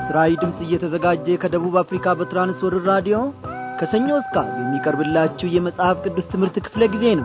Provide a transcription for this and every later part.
ለምስራዊ ድምፅ እየተዘጋጀ ከደቡብ አፍሪካ በትራንስወርር ራዲዮ ከሰኞ እስከ ዓርብ የሚቀርብላችሁ የመጽሐፍ ቅዱስ ትምህርት ክፍለ ጊዜ ነው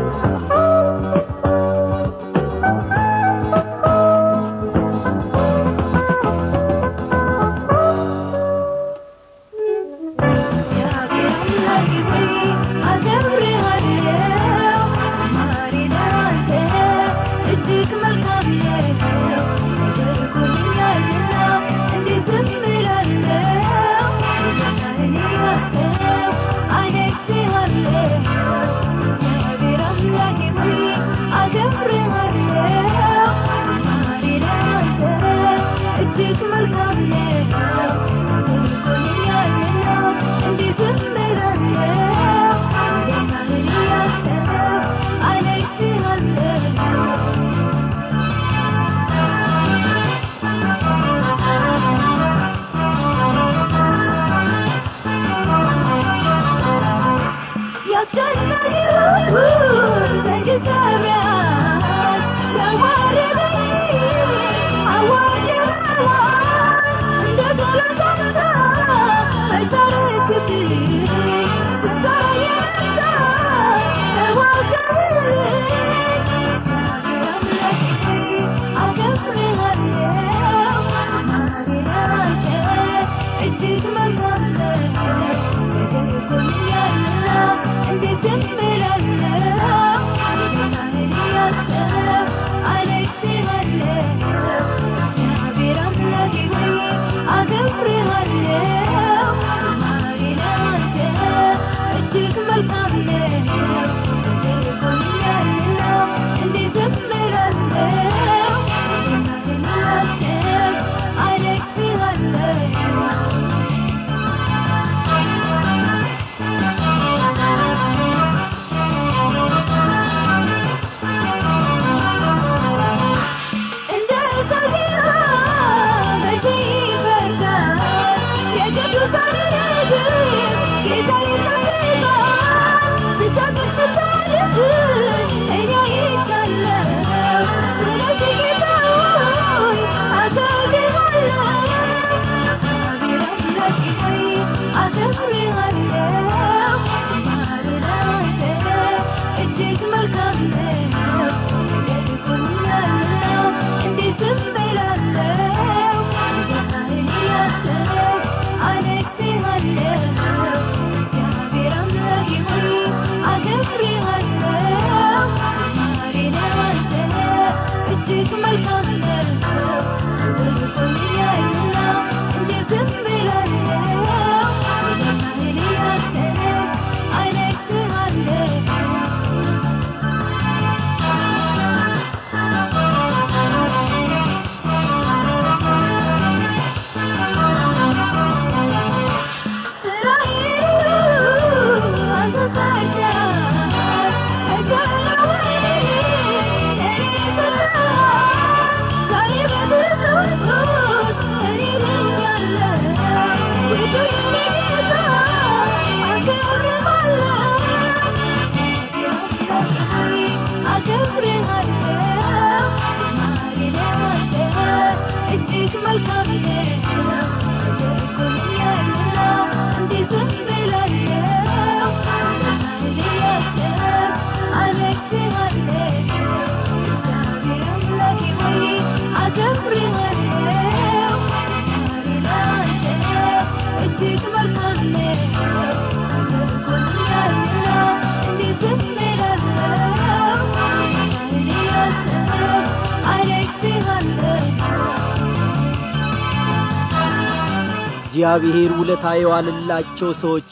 እግዚአብሔር ውለታ የዋለላቸው ሰዎች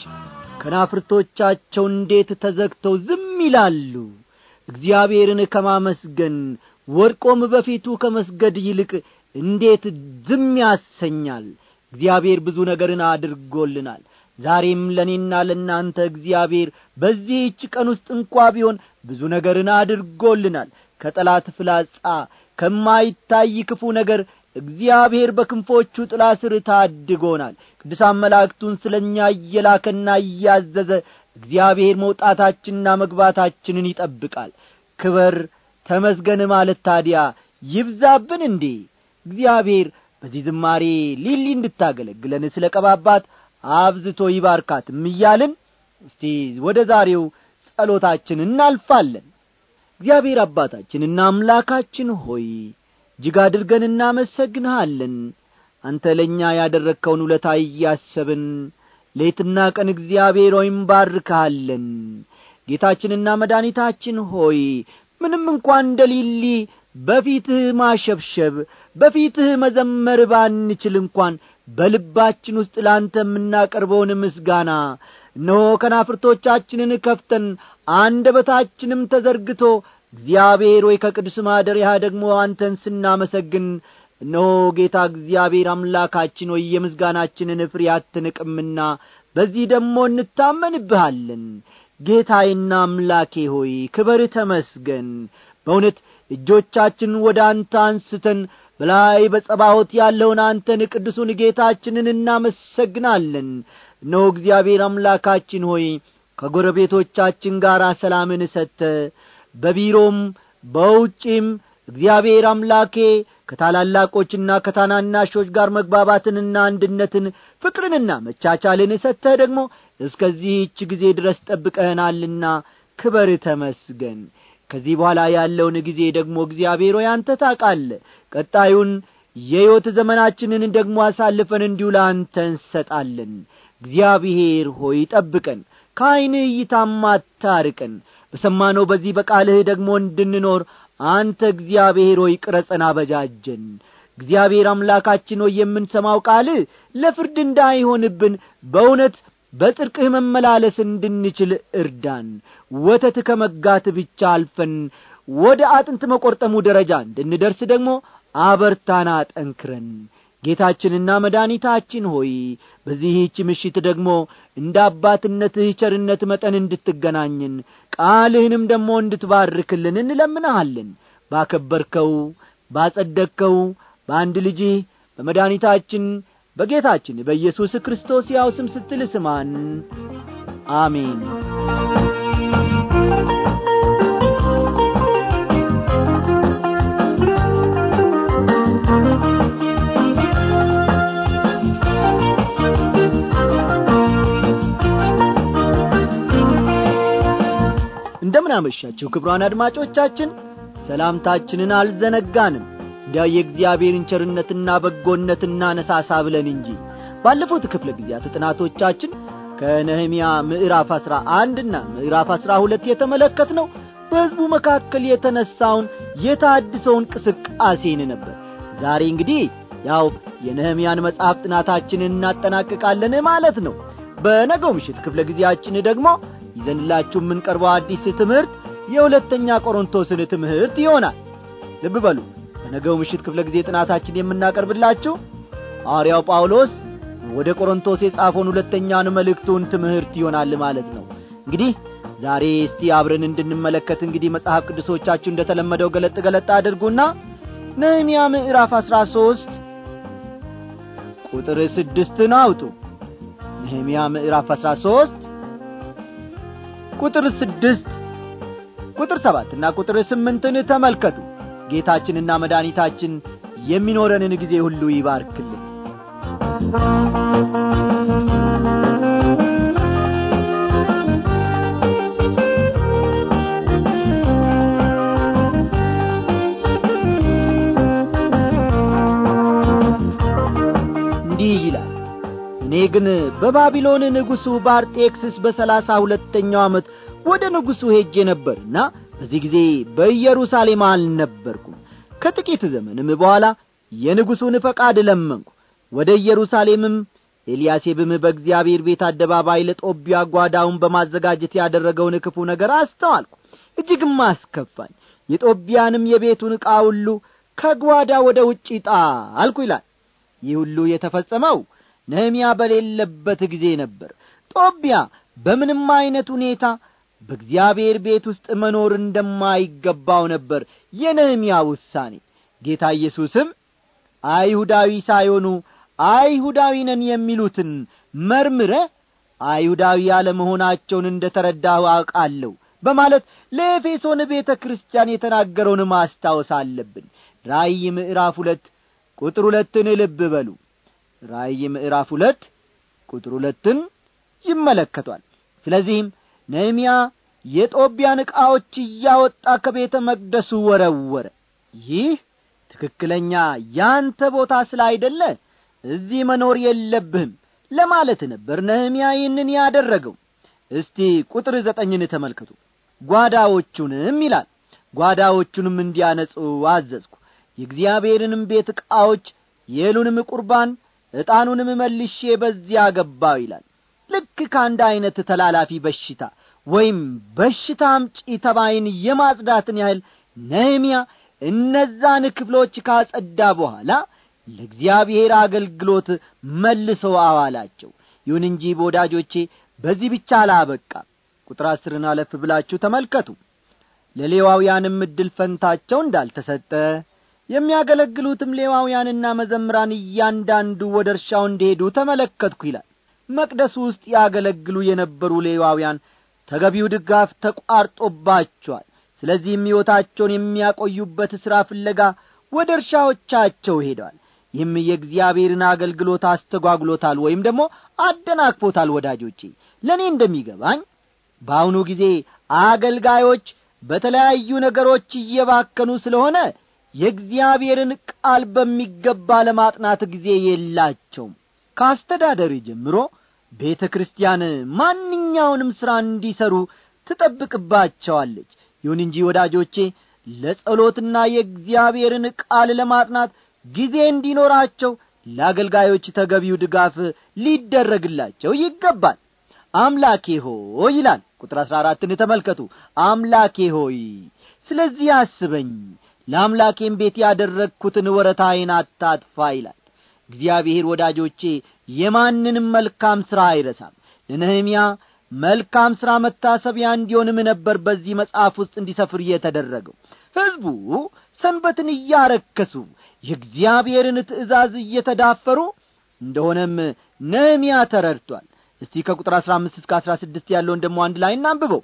ከናፍርቶቻቸው እንዴት ተዘግተው ዝም ይላሉ እግዚአብሔርን ከማመስገን ወድቆም በፊቱ ከመስገድ ይልቅ እንዴት ዝም ያሰኛል እግዚአብሔር ብዙ ነገርን አድርጎልናል ዛሬም ለእኔና ለእናንተ እግዚአብሔር በዚህች ቀን ውስጥ እንኳ ቢሆን ብዙ ነገርን አድርጎልናል ከጠላት ፍላጻ ከማይታይ ክፉ ነገር እግዚአብሔር በክንፎቹ ጥላ ስር ታድጎናል ቅዱሳን መላእክቱን ስለ እኛ እየላከና እያዘዘ እግዚአብሔር መውጣታችንና መግባታችንን ይጠብቃል ክበር ተመስገን ማለት ታዲያ ይብዛብን እንዴ እግዚአብሔር በዚህ ዝማሬ ሊሊ እንድታገለግለን ስለ ቀባባት አብዝቶ ይባርካትም እያልን እስቲ ወደ ዛሬው ጸሎታችን እናልፋለን እግዚአብሔር አባታችንና አምላካችን ሆይ እጅግ አድርገን እናመሰግንሃለን አንተ ለእኛ ያደረግከውን ውለታ እያሰብን ሌትና ቀን እግዚአብሔር ሆይ እንባርካለን ጌታችንና መድኃኒታችን ሆይ ምንም እንኳን እንደ ሊሊ በፊትህ ማሸብሸብ በፊትህ መዘመር ባንችል እንኳን በልባችን ውስጥ ለአንተ የምናቀርበውን ምስጋና እነሆ ከናፍርቶቻችንን ከፍተን አንደበታችንም ተዘርግቶ እግዚአብሔር ወይ ከቅዱስ ማደሪያ ደግሞ አንተን ስናመሰግን እነሆ ጌታ እግዚአብሔር አምላካችን ወይ የምስጋናችንን ፍሬ አትንቅምና በዚህ ደግሞ እንታመንብሃለን ጌታዬና አምላኬ ሆይ ክበር ተመስገን በእውነት እጆቻችን ወደ አንተ አንስተን በላይ በጸባዖት ያለውን አንተን ቅዱሱን ጌታችንን እናመሰግናለን እነሆ እግዚአብሔር አምላካችን ሆይ ከጎረቤቶቻችን ጋር ሰላምን ሰጥተ በቢሮም በውጪም እግዚአብሔር አምላኬ ከታላላቆችና ከታናናሾች ጋር መግባባትንና አንድነትን ፍቅርንና መቻቻልን ሰጥተህ ደግሞ እስከዚህች ጊዜ ድረስ ጠብቀህናልና ክበር ተመስገን ከዚህ በኋላ ያለውን ጊዜ ደግሞ እግዚአብሔር ሆይ አንተ ታቃለ ቀጣዩን የሕይወት ዘመናችንን ደግሞ አሳልፈን እንዲሁ ለአንተ እንሰጣለን እግዚአብሔር ሆይ ጠብቀን ከዐይንህ እይታም አታርቀን በሰማነው በዚህ በቃልህ ደግሞ እንድንኖር አንተ እግዚአብሔር ሆይ ቅረጸን አበጃጀን እግዚአብሔር አምላካችን ሆይ የምንሰማው ቃልህ ለፍርድ እንዳይሆንብን በእውነት በጽድቅህ መመላለስ እንድንችል እርዳን ወተት ከመጋት ብቻ አልፈን ወደ አጥንት መቈርጠሙ ደረጃ እንድንደርስ ደግሞ አበርታና ጠንክረን ጌታችንና መድኃኒታችን ሆይ በዚህች ምሽት ደግሞ እንደ አባትነትህ ቸርነት መጠን እንድትገናኝን ቃልህንም ደግሞ እንድትባርክልን እንለምንሃለን ባከበርከው ባጸደቅከው በአንድ ልጅህ በመድኃኒታችን በጌታችን በኢየሱስ ክርስቶስ ያው ስም ስትል ስማን አሜን እንደምን አመሻችሁ ክብሯን አድማጮቻችን ሰላምታችንን አልዘነጋንም እንዲያው የእግዚአብሔርን ቸርነትና በጎነት እናነሳሳ ብለን እንጂ ባለፉት ክፍለ ጊዜያት ጥናቶቻችን ከነህምያ ምዕራፍ አሥራ አንድና ምዕራፍ አሥራ ሁለት የተመለከት ነው በሕዝቡ መካከል የተነሳውን የታድሰውን እንቅስቃሴን ነበር ዛሬ እንግዲህ ያው የነህምያን መጽሐፍ ጥናታችንን እናጠናቅቃለን ማለት ነው በነገው ምሽት ክፍለ ጊዜያችን ደግሞ ይዘንላችሁ የምንቀርበው አዲስ ትምህርት የሁለተኛ ቆሮንቶስን ትምህርት ይሆናል ልብ በሉ በነገው ምሽት ክፍለ ጊዜ ጥናታችን የምናቀርብላችሁ ሐዋርያው ጳውሎስ ወደ ቆሮንቶስ የጻፈውን ሁለተኛን መልእክቱን ትምህርት ይሆናል ማለት ነው እንግዲህ ዛሬ እስቲ አብረን እንድንመለከት እንግዲህ መጽሐፍ ቅዱሶቻችሁ እንደተለመደው ገለጥ ገለጥ አድርጉና ነህምያ ምዕራፍ አሥራ ሦስት ቁጥር ስድስትን አውጡ ነህምያ ምዕራፍ አሥራ ሦስት ቁጥር ስድስት ቁጥር ሰባትና ቁጥር ስምንትን ተመልከቱ ጌታችንና መድኃኒታችን የሚኖረንን ጊዜ ሁሉ ይባርክልን እንዲህ ይላል እኔ ግን በባቢሎን ንጉሡ በአርጤክስስ በሰላሳ ሁለተኛው ዓመት ወደ ንጉሡ ሄጄ ነበርና በዚህ ጊዜ በኢየሩሳሌም አልነበርኩም ከጥቂት ዘመንም በኋላ የንጉሡን ፈቃድ ለመንኩ ወደ ኢየሩሳሌምም ኤልያሴብም በእግዚአብሔር ቤት አደባባይ ለጦቢያ ጓዳውን በማዘጋጀት ያደረገውን ክፉ ነገር አስተዋልኩ እጅግም አስከፋኝ የጦቢያንም የቤቱን ዕቃ ሁሉ ከጓዳ ወደ ውጭ ጣልኩ ይላል ይህ ሁሉ የተፈጸመው ነህምያ በሌለበት ጊዜ ነበር ጦቢያ በምንም ዐይነት ሁኔታ በእግዚአብሔር ቤት ውስጥ መኖር እንደማይገባው ነበር የነህምያ ውሳኔ ጌታ ኢየሱስም አይሁዳዊ ሳይሆኑ አይሁዳዊ ነን የሚሉትን መርምረ አይሁዳዊ ያለመሆናቸውን እንደ ተረዳሁ አውቃለሁ በማለት ለኤፌሶን ቤተ ክርስቲያን የተናገረውን ማስታወስ አለብን ራእይ ምዕራፍ ሁለት ቁጥር ሁለትን ልብ በሉ ራእይ ምዕራፍ ሁለት ቁጥር ሁለትን ይመለከቷል ስለዚህም ነህምያ የጦቢያን ዕቃዎች እያወጣ ከቤተ መቅደሱ ወረወረ ይህ ትክክለኛ ያንተ ቦታ ስላይደለ እዚህ መኖር የለብህም ለማለት ነበር ነህምያ ይህንን ያደረገው እስቲ ቁጥር ዘጠኝን ተመልከቱ ጓዳዎቹንም ይላል ጓዳዎቹንም እንዲያነጹ አዘዝኩ የእግዚአብሔርንም ቤት ዕቃዎች የሉንም ቁርባን ዕጣኑንም መልሼ በዚያ ገባው ይላል ልክ ከአንድ ዐይነት ተላላፊ በሽታ ወይም በሽታ አምጪ ተባይን የማጽዳትን ያህል ነህምያ እነዛን ክፍሎች ካጸዳ በኋላ ለእግዚአብሔር አገልግሎት መልሰው አዋላቸው ይሁን እንጂ በወዳጆቼ በዚህ ብቻ አላበቃ ቁጥር አስርን አለፍ ብላችሁ ተመልከቱ ለሌዋውያንም ዕድል ፈንታቸው እንዳልተሰጠ የሚያገለግሉትም ሌዋውያንና መዘምራን እያንዳንዱ ወደ እርሻው እንዲሄዱ ተመለከትኩ ይላል መቅደሱ ውስጥ ያገለግሉ የነበሩ ሌዋውያን ተገቢው ድጋፍ ተቋርጦባቸዋል ስለዚህም ሕይወታቸውን የሚያቆዩበት ሥራ ፍለጋ ወደ እርሻዎቻቸው ሄደዋል ይህም የእግዚአብሔርን አገልግሎት አስተጓጉሎታል ወይም ደግሞ አደናቅፎታል ወዳጆቼ ለእኔ እንደሚገባኝ በአሁኑ ጊዜ አገልጋዮች በተለያዩ ነገሮች እየባከኑ ስለሆነ የእግዚአብሔርን ቃል በሚገባ ለማጥናት ጊዜ የላቸውም ከአስተዳደር ጀምሮ ቤተ ክርስቲያን ማንኛውንም ሥራ እንዲሠሩ ትጠብቅባቸዋለች ይሁን እንጂ ወዳጆቼ ለጸሎትና የእግዚአብሔርን ቃል ለማጥናት ጊዜ እንዲኖራቸው ለአገልጋዮች ተገቢው ድጋፍ ሊደረግላቸው ይገባል አምላኬ ሆይ ይላል ቁጥር አሥራ አራትን ተመልከቱ አምላኬ ሆይ ስለዚህ አስበኝ ለአምላኬም ቤት ያደረግኩትን ወረታዬን አታጥፋ ይላል እግዚአብሔር ወዳጆቼ የማንንም መልካም ሥራ አይረሳም ለነህምያ መልካም ሥራ መታሰቢያ እንዲሆንም ነበር በዚህ መጽሐፍ ውስጥ እንዲሰፍር የተደረገው ሕዝቡ ሰንበትን እያረከሱ የእግዚአብሔርን ትእዛዝ እየተዳፈሩ እንደሆነም ነህምያ ተረድቷል እስቲ ከቁጥር አሥራ አምስት እስከ አሥራ ስድስት ያለውን ደሞ አንድ ላይ እናንብበው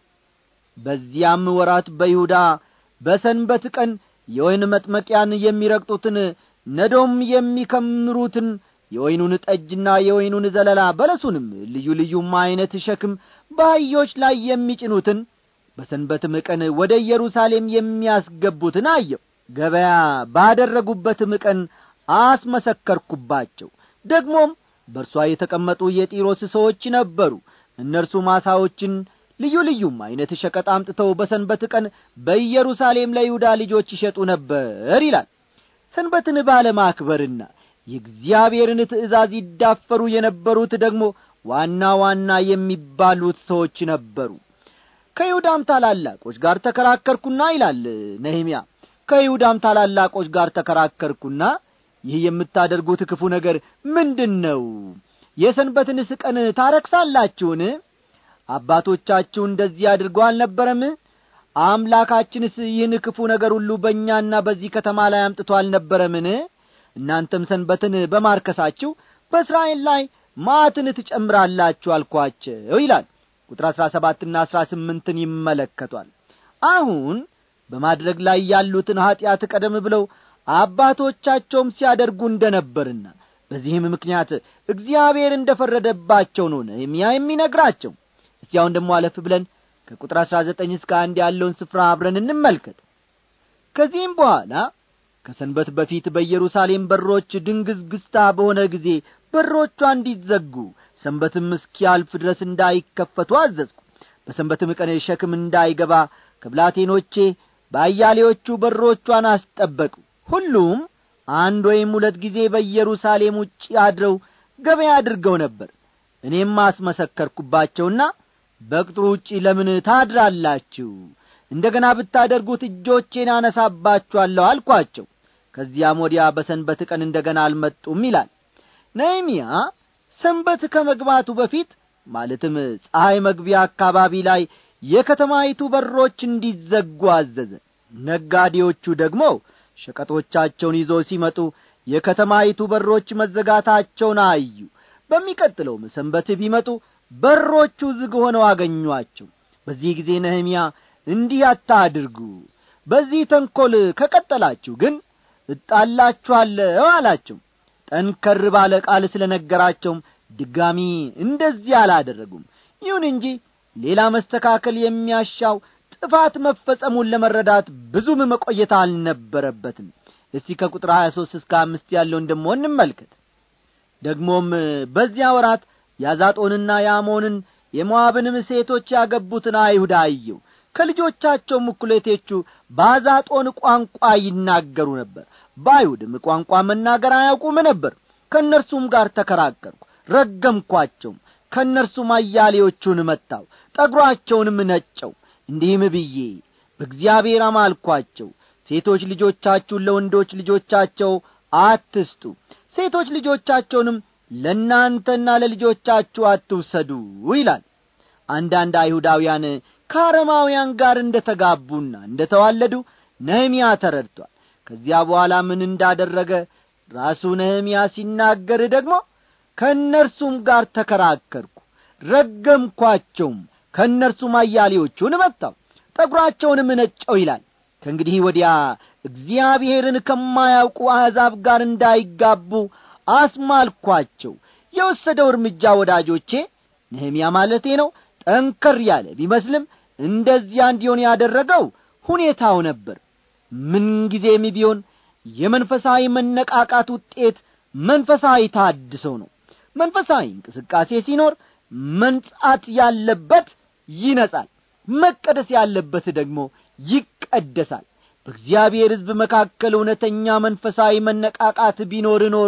በዚያም ወራት በይሁዳ በሰንበት ቀን የወይን መጥመቂያን የሚረግጡትን ነዶም የሚከምሩትን የወይኑን ጠጅና የወይኑን ዘለላ በለሱንም ልዩ ልዩም ዐይነት ሸክም በአህዮች ላይ የሚጭኑትን በሰንበትም ቀን ወደ ኢየሩሳሌም የሚያስገቡትን አየው ገበያ ባደረጉበትም ቀን አስመሰከርኩባቸው ደግሞም በእርሷ የተቀመጡ የጢሮስ ሰዎች ነበሩ እነርሱ ማሳዎችን ልዩ ልዩም ዐይነት ሸቀጥ አምጥተው በሰንበት ቀን በኢየሩሳሌም ለይሁዳ ልጆች ይሸጡ ነበር ይላል ሰንበትን ባለማክበርና የእግዚአብሔርን ትእዛዝ ይዳፈሩ የነበሩት ደግሞ ዋና ዋና የሚባሉት ሰዎች ነበሩ ከይሁዳም ታላላቆች ጋር ተከራከርኩና ይላል ነህምያ ከይሁዳም ታላላቆች ጋር ተከራከርኩና ይህ የምታደርጉት ክፉ ነገር ምንድን ነው የሰንበትንስ ቀን ታረክሳላችሁን አባቶቻችሁ እንደዚህ አድርጎ አልነበረም አምላካችንስ ይህን ክፉ ነገር ሁሉ በእኛና በዚህ ከተማ ላይ አምጥቶ አልነበረምን እናንተም ሰንበትን በማርከሳችሁ በእስራኤል ላይ ማትን ትጨምራላችሁ አልኳቸው ይላል ቁጥር አሥራ ሰባትና አሥራ ስምንትን ይመለከቷል አሁን በማድረግ ላይ ያሉትን ኀጢአት ቀደም ብለው አባቶቻቸውም ሲያደርጉ እንደ ነበርና በዚህም ምክንያት እግዚአብሔር እንደ ፈረደባቸው ነው ነህምያ የሚነግራቸው እስቲ አሁን ደሞ አለፍ ብለን ከቁጥር አሥራ ዘጠኝ እስከ አንድ ያለውን ስፍራ አብረን እንመልከት ከዚህም በኋላ ከሰንበት በፊት በኢየሩሳሌም በሮች ድንግዝግዝታ በሆነ ጊዜ በሮቿ እንዲዘጉ ሰንበትም እስኪያልፍ ድረስ እንዳይከፈቱ አዘዝኩ በሰንበትም ቀን ሸክም እንዳይገባ ከብላቴኖቼ በአያሌዎቹ በሮቿን አስጠበቁ ሁሉም አንድ ወይም ሁለት ጊዜ በኢየሩሳሌም ውጭ አድረው ገበያ አድርገው ነበር እኔም አስመሰከርኩባቸውና በቅጥሩ ውጪ ለምን ታድራላችሁ እንደ ገና ብታደርጉት እጆቼን አነሳባችኋለሁ አልኳቸው ከዚያም ወዲያ በሰንበት ቀን እንደ ገና አልመጡም ይላል ነህምያ ሰንበት ከመግባቱ በፊት ማለትም ፀሐይ መግቢያ አካባቢ ላይ የከተማይቱ በሮች እንዲዘጉ አዘዘ ነጋዴዎቹ ደግሞ ሸቀጦቻቸውን ይዘው ሲመጡ የከተማይቱ በሮች መዘጋታቸውን አዩ በሚቀጥለውም ሰንበት ቢመጡ በሮቹ ዝግ ሆነው አገኟቸው በዚህ ጊዜ ነህምያ እንዲህ አታድርጉ በዚህ ተንኰል ከቀጠላችሁ ግን እጣላችኋለሁ አላቸው ጠንከር ባለ ቃል ስለ ነገራቸውም ድጋሚ እንደዚህ አላደረጉም ይሁን እንጂ ሌላ መስተካከል የሚያሻው ጥፋት መፈጸሙን ለመረዳት ብዙም መቆየት አልነበረበትም እስቲ ከቁጥር 23 እስከ አምስት ያለውን ደሞ እንመልከት ደግሞም በዚያ ወራት ያዛጦንና የአሞንን የሞዓብንም ሴቶች ያገቡትን አይሁድ አየው ከልጆቻቸውም እኩሌቶቹ በአዛጦን ቋንቋ ይናገሩ ነበር በአይሁድም ቋንቋ መናገር አያውቁም ነበር ከእነርሱም ጋር ተከራከርኩ ረገምኳቸውም ከእነርሱም አያሌዎቹን መታው ጠጒራቸውንም ነጨው እንዲህም ብዬ በእግዚአብሔር አማልኳቸው ሴቶች ልጆቻችሁን ለወንዶች ልጆቻቸው አትስጡ ሴቶች ልጆቻቸውንም ለእናንተና ለልጆቻችሁ አትውሰዱ ይላል አንዳንድ አይሁዳውያን ከአረማውያን ጋር እንደ ተጋቡና እንደ ተዋለዱ ነህምያ ተረድቷል ከዚያ በኋላ ምን እንዳደረገ ራሱ ነህምያ ሲናገር ደግሞ ከእነርሱም ጋር ተከራከርኩ ረገምኳቸውም ከእነርሱም አያሌዎቹን መታው ጠጒራቸውንም ነጨው ይላል ከእንግዲህ ወዲያ እግዚአብሔርን ከማያውቁ አሕዛብ ጋር እንዳይጋቡ አስማልኳቸው የወሰደው እርምጃ ወዳጆቼ ነህምያ ማለቴ ነው ጠንከር ያለ ቢመስልም እንደዚያ እንዲሆን ያደረገው ሁኔታው ነበር ምንጊዜም ቢሆን የመንፈሳዊ መነቃቃት ውጤት መንፈሳዊ ታድሰው ነው መንፈሳዊ እንቅስቃሴ ሲኖር መንጻት ያለበት ይነጻል መቀደስ ያለበት ደግሞ ይቀደሳል በእግዚአብሔር ሕዝብ መካከል እውነተኛ መንፈሳዊ መነቃቃት ቢኖር ኖሮ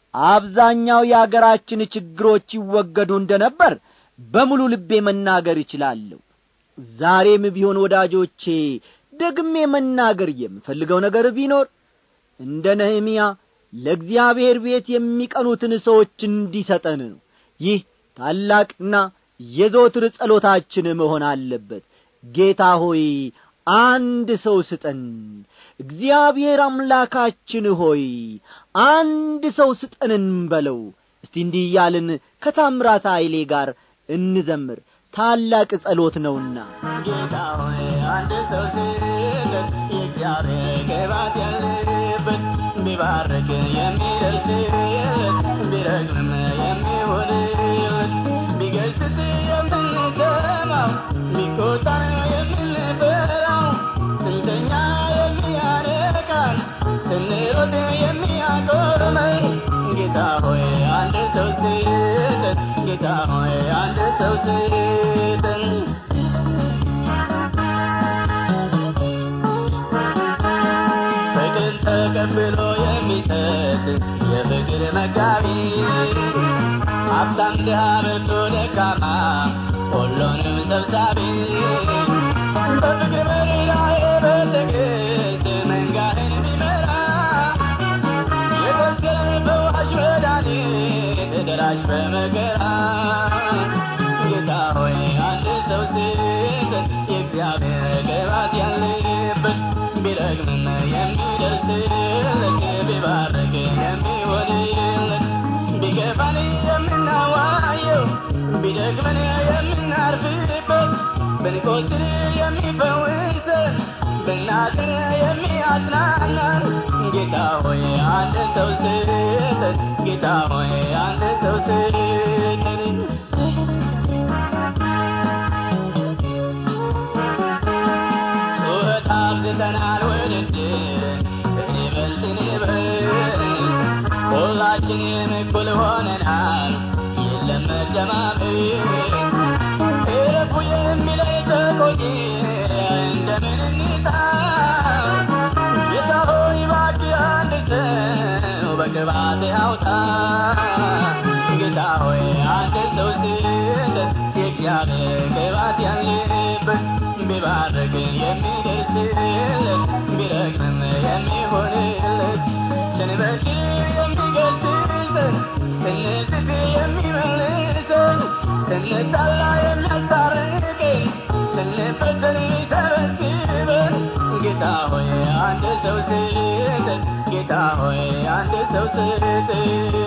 አብዛኛው የአገራችን ችግሮች ይወገዱ እንደ ነበር በሙሉ ልቤ መናገር ይችላለሁ ዛሬም ቢሆን ወዳጆቼ ደግሜ መናገር የምፈልገው ነገር ቢኖር እንደ ነህምያ ለእግዚአብሔር ቤት የሚቀኑትን ሰዎች እንዲሰጠን ነው ይህ ታላቅና የዘወትር ጸሎታችን መሆን አለበት ጌታ ሆይ አንድ ሰው ስጠን እግዚአብሔር አምላካችን ሆይ አንድ ሰው ስጠን እንበለው እስቲ እንዲህ እያልን ከታምራት ኃይሌ ጋር እንዘምር ታላቅ ጸሎት ነውና ጌታ ሆይ አንድ ሰው ስጠን የእግዚአብሔር ቅባት ያለበት ቢባርክ የሚደርስለት ቢረግምም የሚሆንለት ቢገስጽ የምንሰማው ቢቆጣ የምንፈራው ስንተኛ የሚያነቃን ስንሮጥ የሚያቆመን ጌታ ሆይ አንድ ሰው ስጠን ጌታ ሆይ አንድ ሰው ስጠን ፍቅር ተቀብሎ የሚሰጥ የፍቅር መጋቢ ሀብታም ድሃ ብርቱ ደካማ ሁሉንም ሰብሳቢ በፍቅር መሪ ላይ በትዕግስት መንጋህን ቢመራ የቆሰለ ፈዋሽ መድኃኒት ደራሽ በመከራ ጌታ ሆይ አንድ ሰው ስጠን የእግዚአብሔር ቅባት ያለበት ቢረግምም የሚደርስለት ቢባርክ የሚሆንለት ቢገፋን የምናዋየው ቢደክመን የምናርፍበት ብንቆስል የሚፈውሰን ብናዝን የሚያጽናናን ጌታ ሆይ አንድ ሰው ስጠን ጌታ ሆይ አንድ ሰው ስጠን ጩኸት አብዝተናል ውድድር እኔ በልጥ እኔ በልጥ ሁላችንም እኩል ሆነናል የለም መደማመጥ እረፉ የሚለኝ ተቆጪ እንደምን እንጣ ጌታ ሆይ እባክህ አንድ ሰው በቅባት አውጣ ጌታ ሆይ አንድ ሰው ስጠን የእግዚአብሔር ቅባት ያለበት ቢባርክ የሚደርስለት ቢረግምም የሚሆንለት ስንበድል የሚገስጸን ስንስት የሚመልሰን ስንጣላ የሚያስታርቀን ስንበደል የሚሰበስበን ጌታ ሆይ አንድ ሰው ስጠን ጌታ ሆይ አንድ ሰው ስጠን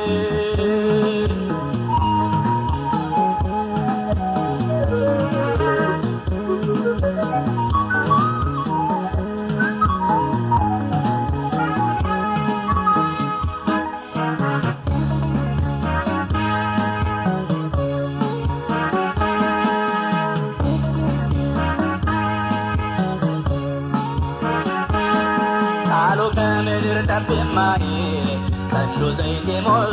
ጠብ የማይል ቀንዱ ዘይት የሞላ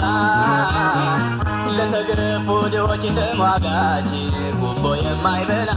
ለተገረፉ ድሆች ተሟጋች ጉቦ የማይበላ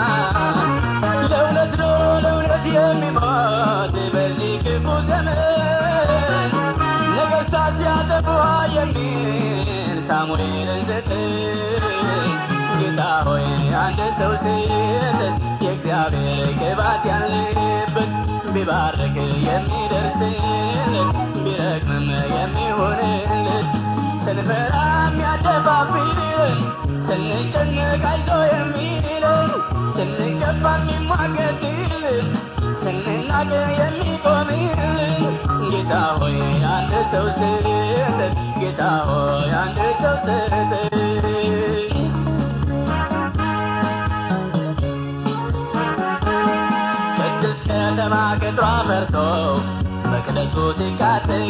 ለእውነት ነው ለእውነት የሚሞት በዚህ ክፉ ዘመን ነገሥታት ሲያጠፉ የሚል ሳሙኤልን ሰጠኝ ጌታ ሆይ አንድ ሰው ስጥ የእግዚአብሔር ቅባት ያለበት ቢባርክ የሚደርስለት ቢረግምም የሚሆንለት ስንፈራ የሚያደፋፍርን ስንጨነቅ አይዞ የሚለን ስንከፋ የሚሟገትልን ስንናገር የሚቆምልን ጌታ ሆይ አንድ ሰው ስጥ ጌታ ሆይ አንድ ሰው ስጥ ቅድስት ከተማ ቅጥሯ ፈርሶ መቅደሱ ሲቃጠል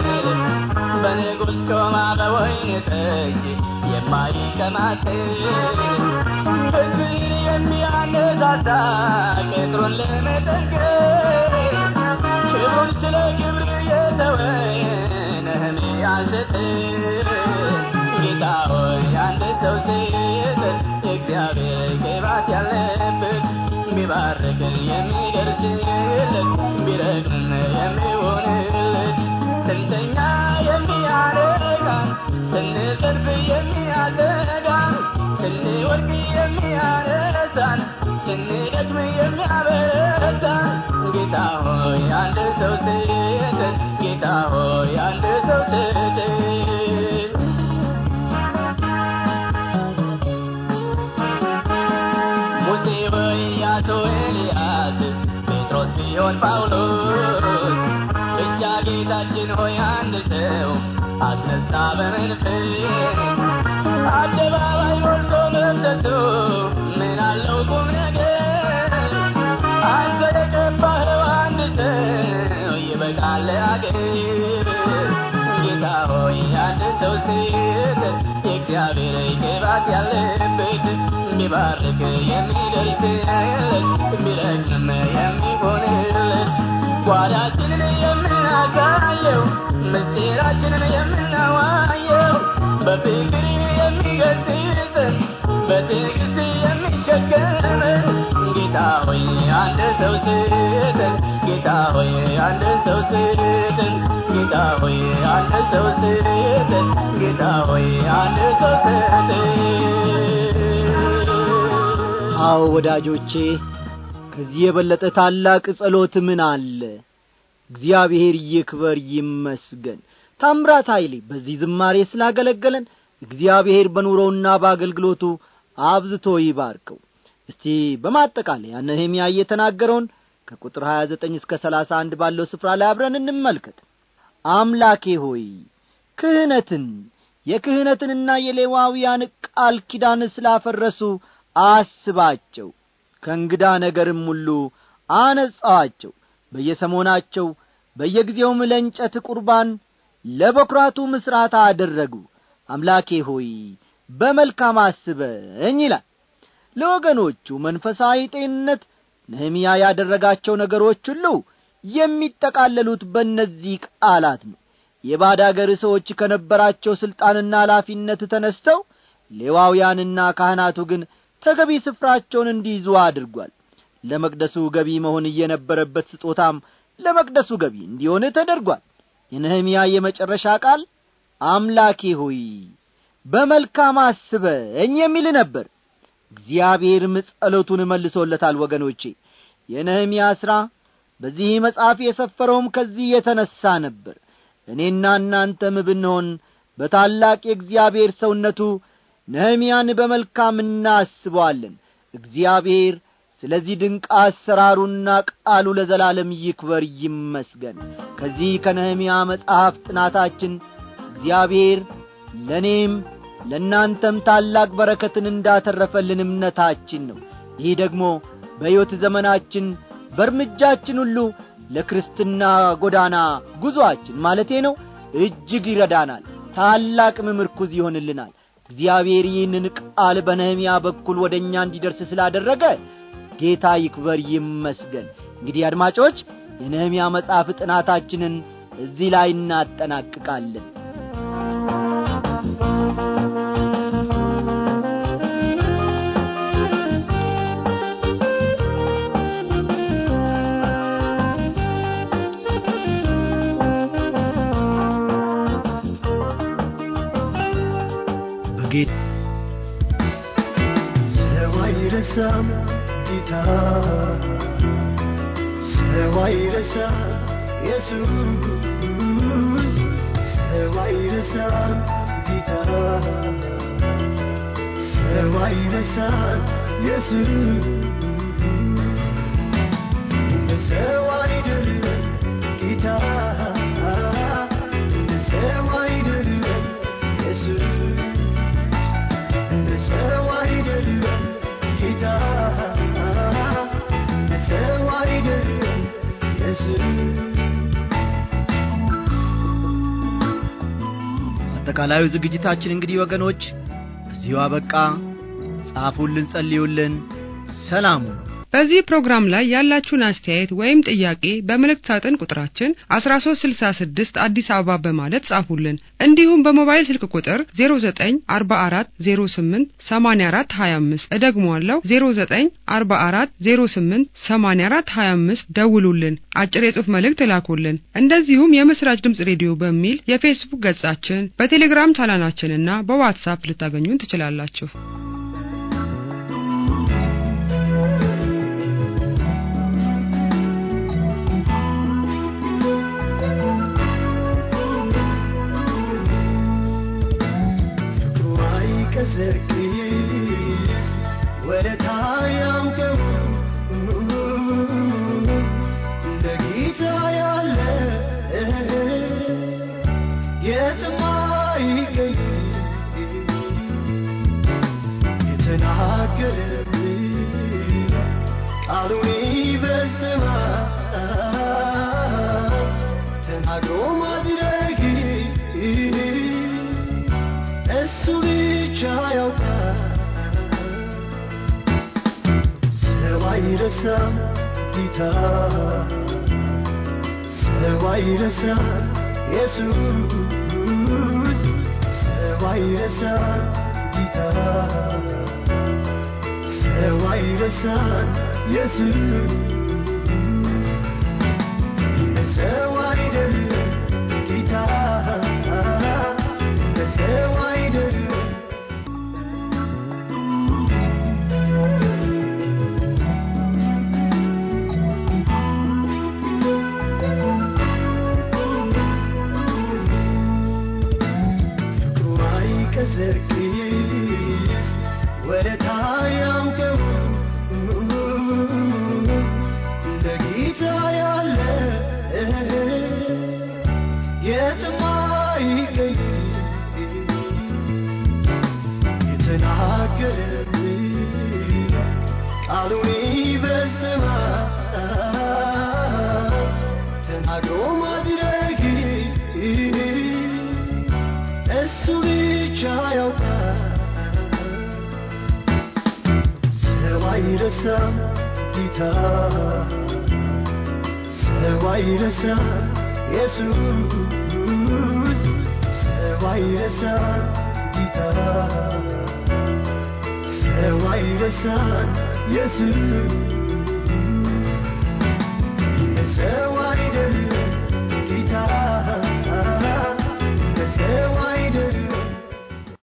በንጉሥ ቆማ በወይን ጠጅ የማይቀማጥል ሕዝብ የሚያነሳሳ ቅጥሩን ለመጠገን ክብሩን ስለ ክብር የተወ ነህምያን ስትል ጌታ ሆይ አንድ ሰው ስጥ የእግዚአብሔር ቅባት ያለበት ቢባርክ የሚደርስለት ቢረግም የሚሆንለት ስንተኛ የሚያረጋን ስንሰልፍ የሚያዘጋን ስንወድቅ የሚያነሳን ስንደክም የሚያበረታን ጌታ ሆይ አንድ ሰው ስጥ ጌታ ሆይ አንድ ሰው ስጥ ሙሴ በኢያሱ ኤልያስ ጴጥሮስ ቢሆን ጳውሎስ ብቻ ጌታችን ሆይ አንድ ሰው አስነሳ በመንፈስ አደባባይ ሞልቶ መፍሰሱ ምን አለው ቁም ነገር አንተ የቀባኸው አንድ ሰው ይበቃል አገር ጌታ ሆይ አንድ ሰው ስጥ የእግዚአብሔር ቅባት ያለበት ቢባርክ የሚደርስለት ቢረግም የሚሆንለት ጓዳችንን የምናሳየው ምስጢራችንን የምናዋየው በፍቅር የሚገስጸን በትዕግስት የሚሸከመን ጌታ ሆይ አንድ ሰው ስጠን ጌታ ሆይ አንድ ሰው ስጠን ጌታ ሆይ አንድ ሰው ስጠን ጌታ ሆይ አንድ ሰው ስጠን አዎ ወዳጆቼ ከዚህ የበለጠ ታላቅ ጸሎት ምን አለ እግዚአብሔር ይክበር ይመስገን ታምራት ኃይሌ በዚህ ዝማሬ ስላገለገለን እግዚአብሔር በኑሮውና በአገልግሎቱ አብዝቶ ይባርከው እስቲ በማጠቃለያ ነህምያ የተናገረውን ከቁጥር 29 እስከ 31 ባለው ስፍራ ላይ አብረን እንመልከት አምላኬ ሆይ ክህነትን የክህነትንና የሌዋውያን ቃል ኪዳን ስላፈረሱ አስባቸው ከእንግዳ ነገርም ሁሉ አነጻዋቸው በየሰሞናቸው በየጊዜውም ለእንጨት ቁርባን ለበኵራቱ ምስራታ አደረጉ አምላኬ ሆይ በመልካም አስበኝ ይላል ለወገኖቹ መንፈሳዊ ጤንነት ነህምያ ያደረጋቸው ነገሮች ሁሉ የሚጠቃለሉት በእነዚህ ቃላት ነው የባድ አገር ሰዎች ከነበራቸው ሥልጣንና ኃላፊነት ተነስተው ሌዋውያንና ካህናቱ ግን ተገቢ ስፍራቸውን እንዲይዙ አድርጓል ለመቅደሱ ገቢ መሆን እየነበረበት ስጦታም ለመቅደሱ ገቢ እንዲሆን ተደርጓል የነህምያ የመጨረሻ ቃል አምላኬ ሆይ በመልካም አስበኝ የሚል ነበር እግዚአብሔርም ጸሎቱን መልሶለታል ወገኖቼ የነህምያ ሥራ በዚህ መጽሐፍ የሰፈረውም ከዚህ የተነሣ ነበር እኔና እናንተም ብንሆን በታላቅ የእግዚአብሔር ሰውነቱ ነህምያን በመልካም እናስበዋለን እግዚአብሔር ስለዚህ ድንቅ አሰራሩና ቃሉ ለዘላለም ይክበር ይመስገን ከዚህ ከነህምያ መጽሐፍ ጥናታችን እግዚአብሔር ለእኔም ለእናንተም ታላቅ በረከትን እንዳተረፈልን እምነታችን ነው ይህ ደግሞ በሕይወት ዘመናችን በእርምጃችን ሁሉ ለክርስትና ጎዳና ጉዞአችን ማለቴ ነው እጅግ ይረዳናል ታላቅም ምርኩዝ ይሆንልናል እግዚአብሔር ይህንን ቃል በነህምያ በኩል ወደ እኛ እንዲደርስ ስላደረገ ጌታ ይክበር ይመስገን እንግዲህ አድማጮች የነህምያ መጽሐፍ ጥናታችንን እዚህ ላይ እናጠናቅቃለን በጌታ ሰው አይረሳም ጌታ ሰው አይረሳም ኢየሱስ ሰው አይረሳም ጌታ ሰው አይረሳም ኢየሱስ እንደ ሰው አይደለም ጌታ እንደ ሰው አይደለም ኢየሱስ እንደ ሰው አይደለም ጌታ እንደ ሰው አይደለም ኢየሱስ አጠቃላዩ ዝግጅታችን እንግዲህ ወገኖች እዚሁ አበቃ ጻፉልን ጸልዩልን ሰላሙ ነው በዚህ ፕሮግራም ላይ ያላችሁን አስተያየት ወይም ጥያቄ በመልእክት ሳጥን ቁጥራችን 1366 አዲስ አበባ በማለት ጻፉልን። እንዲሁም በሞባይል ስልክ ቁጥር 0944088425 እደግመዋለሁ 0944088425 ደውሉልን፣ አጭር የጽሑፍ መልእክት እላኩልን። እንደዚሁም የምስራች ድምጽ ሬዲዮ በሚል የፌስቡክ ገጻችን፣ በቴሌግራም ቻናላችንና በዋትሳፕ ልታገኙን ትችላላችሁ። ፍቅሩ አይቀዘቅዝ ወደታ ያምቀው እንደ ጌታ ያለ የትም አይገኝ የተናገረብን ቃሉን ይፈጽማል ተናግሮ ማድረግ እሱ ብቻ ያውቃል። ሰው አይረሳም ጌታ፣ ሰው አይረሳም ኢየሱስ፣ ሰው አይረሳም ጌታ፣ ሰው አይረሳም ኢየሱስ። እንደ ሰው አይደለም ጌታ፣ እንደ ሰው አይደለም ፍቅሩ አይቀዘቅዝ ወደታ ያምቀው እንደ ጌታ ያለ የትም አይገኝ የተናገረብን ቃሉን ይፈጽማል ተናግሮ ማድረግ እሱ ብቻ ያውቃል። ሰው አይረሳም ጌታ፣ ሰው አይረሳም ኢየሱስ፣ ሰው አይረሳም ጌታ፣ ሰው አይረሳም ኢየሱስ